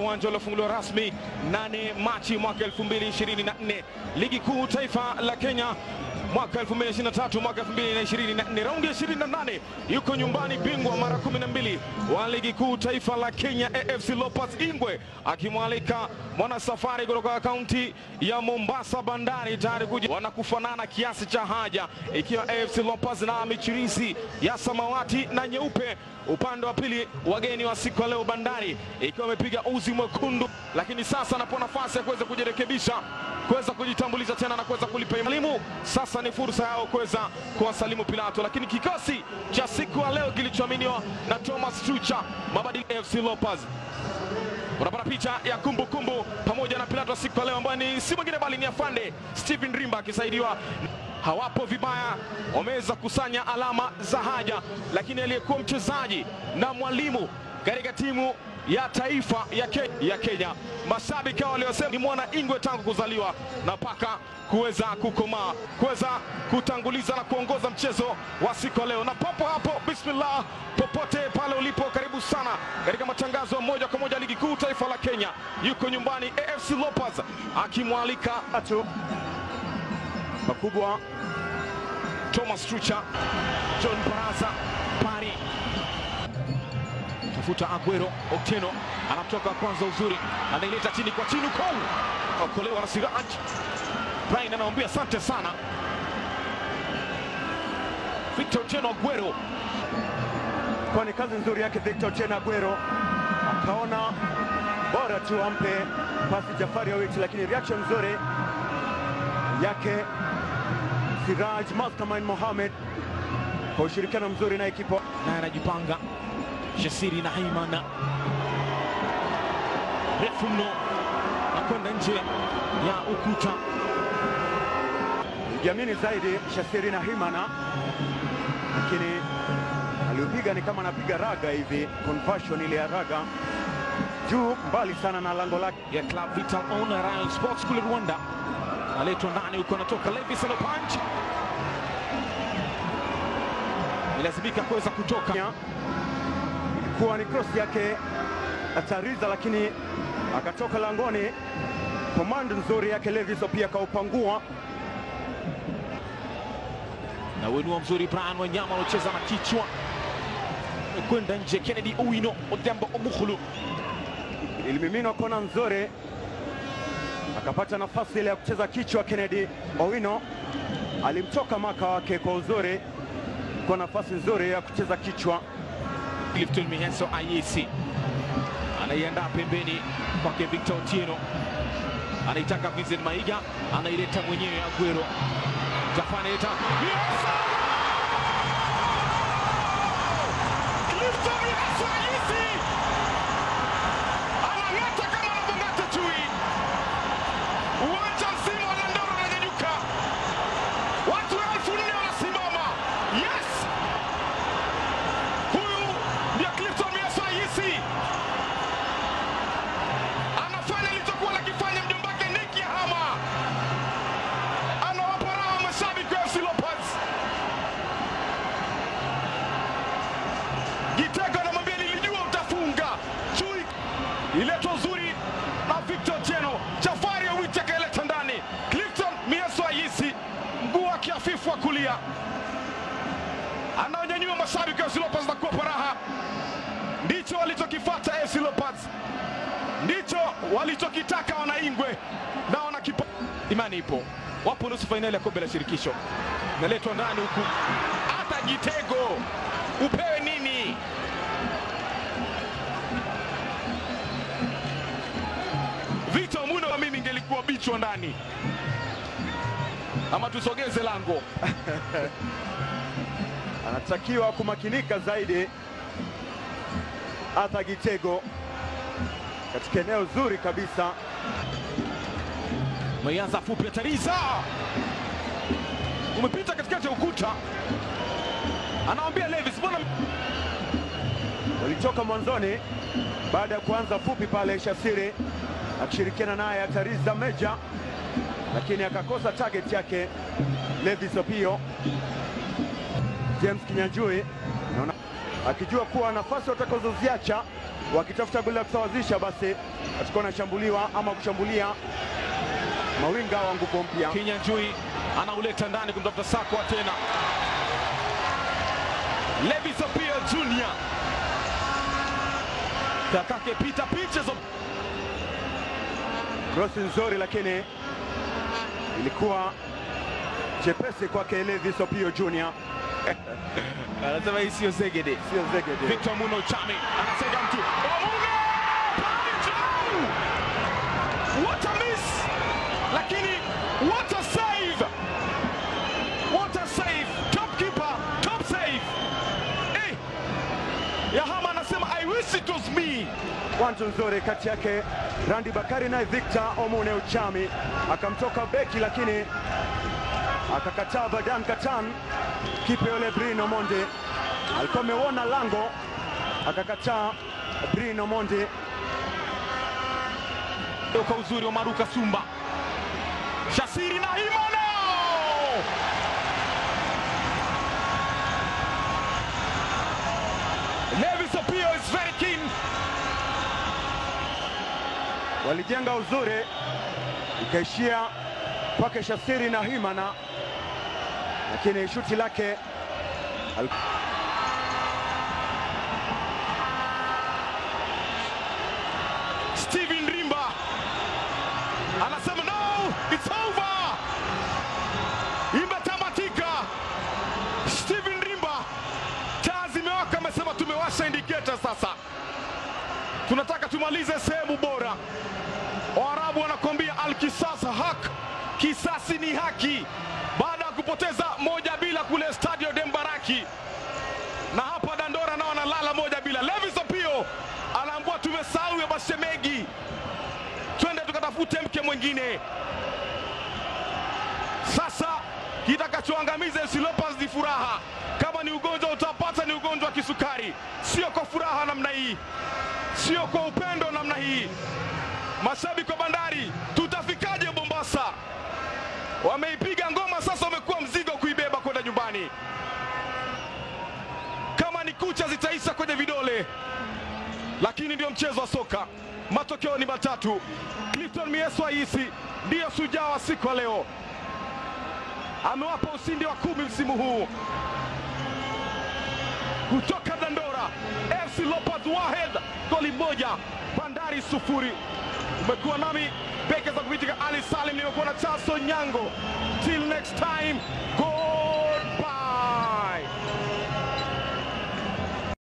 uwanja uliofunguliwa rasmi 8 Machi mwaka 2024, ligi kuu taifa la Kenya mwaka 2023 mwaka 2024, raundi ya 28, yuko nyumbani bingwa mara 12 wa ligi kuu taifa la Kenya AFC Leopards Ingwe akimwalika mwana safari kutoka kaunti ya Mombasa Bandari tayari kuja wanakufanana kiasi cha haja, ikiwa AFC Leopards na michirizi ya samawati na nyeupe. Upande wa pili wageni wa siku ya leo Bandari ikiwa wamepiga uzi mwekundu, lakini sasa anapo nafasi ya kuweza kujirekebisha kuweza kujitambulisha tena na kuweza kulipa elimu. Sasa ni fursa yao kuweza kuwasalimu Pilato, lakini kikosi cha siku ya leo kilichoaminiwa na Thomas Tucha, mabadiliko AFC Leopards unapata picha ya kumbukumbu kumbu, pamoja na Pilato siku ya leo ambayo ni si mwingine bali ni afande Stephen Rimba akisaidiwa hawapo vibaya, wameweza kusanya alama za haja, lakini aliyekuwa mchezaji na mwalimu katika timu ya taifa ya, Ke ya Kenya, mashabiki hao waliosema ni mwana Ingwe tangu kuzaliwa na mpaka kuweza kukomaa, kuweza kutanguliza na kuongoza mchezo wa siku ya leo. Na papo hapo, bismillah, popote pale ulipo, karibu sana katika matangazo moja kwa moja ligi kuu taifa la Kenya. Yuko nyumbani AFC Leopards akimwalika tatu makubwa Thomas Trucha, John Baraza, Pari tafuta Aguero, Otieno anatoka kwanza, uzuri anaileta chini kwa chini, Kou okolewa na Siraj. Brian anamwambia asante sana Victor Otieno Aguero, kwani kazi nzuri yake Victor Otieno Aguero akaona bora tu ampe pasi Jafari Awiti, lakini reaction nzuri yake Siraj Mastermind Mohamed kwa ushirikiano mzuri na ekipa naye anajipanga Shasiri na Haimana refu mno na kwenda nje ya ukuta. Jiamini zaidi Shasiri na Himana, lakini aliupiga ni kama anapiga raga hivi, conversion ile ya raga juu mbali sana na lango lake. ya Club Vital On Rayon Sports kule Rwanda, aletwa ndani huko, anatoka Levis anapanch, ilazimika kuweza kutoka Ilikuwa ni cross yake Atariza, lakini akatoka langoni. Command nzuri yake Levis pia akaupangua na wenua mzuri Brian Wanyama alocheza na kichwa kwenda nje. Kennedy Owino Odhiambo Omukhulu ilimiminwa kona nzuri, akapata nafasi ile ya kucheza kichwa. Kennedy Owino alimtoka maka wake kwa uzuri, kwa nafasi nzuri ya kucheza kichwa. Clifton Mihenso IEC anaiandaa pembeni kwake Victor Otieno, anaitaka Vincent Maiga, anaileta mwenyewe Aguero. Jafani leta Mihenso! Clifton Mihenso IEC anang'ata kama anavyong'ata chui. Uwanja mzima wa Dandora unanyanyuka, watu elfu nne wanasimama. Yes! Huyu ndio Clifton Mihenso IEC anafanya alichokuwa anakifanya mjombake Nick Yahama, anawapa raha mashabiki wa AFC Leopards. Gitego anamwambia nilijua utafunga. Chui iletwa uzuri na Victor Otieno, Jafari Awiti akaileta ndani. Clifton Mihenso Ayisi mguu wake hafifu wa kulia anaonyanyua mashabiki wa AFC Leopards na kuwapa raha. Ndicho walichokifuata AFC Leopards, ndicho walichokitaka wanaingwe na wanakipa. Imani ipo, wapo nusu fainali ya kombe la shirikisho, naletwa ndani huku, hata Gitego upewe nini? Victor Muno wa mimi ingelikuwa bichwa ndani, ama tusogeze lango. Anatakiwa kumakinika zaidi Arthur Gitego katika eneo zuri kabisa. Umeanza fupi atariza, umepita katikati ya ukuta, anawambia Levis, mbona Walitoka mwanzoni baada ya kuanza fupi pale, Shasiri akishirikiana naye Atariza Meja, lakini akakosa target yake Levis Opio. James Kinyanjui naona akijua kuwa nafasi watakazoziacha wakitafuta goli la kusawazisha, basi atakuwa anashambuliwa ama kushambulia mawinga wa nguvu mpya. Kinyanjui anauleta ndani kumtafuta Sakwa tena. Levis Opio Junior kakake Peter Pinches of Krosi nzuri, lakini ilikuwa chepesi kwake Levis Opio Junior, anasema hii sio zegede. sio zegede. Victor Muno Chami anasega mtu Omuno pale juu, what a miss, lakini what a save, what a save, top keeper, top save. Eh, Yahama anasema I wish it was me. Wantu nzuri kati yake Randi Bakari naye Victor Omune Uchami akamtoka beki, lakini akakataa Badan Katan. Kipe yule Brino Monde alikuwa ameuona lango, akakataa Brino Monde. kwa uzuri wa Maruka Sumba, Shasiri na Himano Levis Opio is very keen. Walijenga uzuri, ikaishia kwake Shasiri na Himana, lakini shuti lake al- Steven Rimba anasema no, it's over, imetamatika. Steven Rimba, taa zimewaka, amesema tumewasha indicator sasa, tunataka tumalize sehemu bora. Waarabu wanakwambia alkisas hak, kisasi ni haki, baada ya kupoteza moja bila kule Stadio Dembaraki na hapa Dandora nao wanalala moja bila. Levis Opio anaambua tumesahau ya Bashemegi, twende tukatafute mke mwingine. Sasa kitakachoangamiza FC Leopards ni furaha. Kama ni ugonjwa utapata, ni ugonjwa wa kisukari, sio kwa furaha namna hii, sio kwa upendo namna hii. Mashabiki wa Bandari, tutafikaje Mombasa? Wameipiga ngoma sasa, wamekuwa mzigo kuibeba kwenda nyumbani kama ni kucha zitaisha kwenye vidole, lakini ndio mchezo wa soka. Matokeo ni matatu. Clifton Mieso Aisi ndiyo shujaa wa siku ya leo, amewapa ushindi wa kumi msimu huu. Kutoka Dandora, FC Leopards Wahed goli moja, Bandari sufuri. Umekuwa nami beke za kupitika Ali Salim, nimekuwa na Chaso Nyango. Till next time, go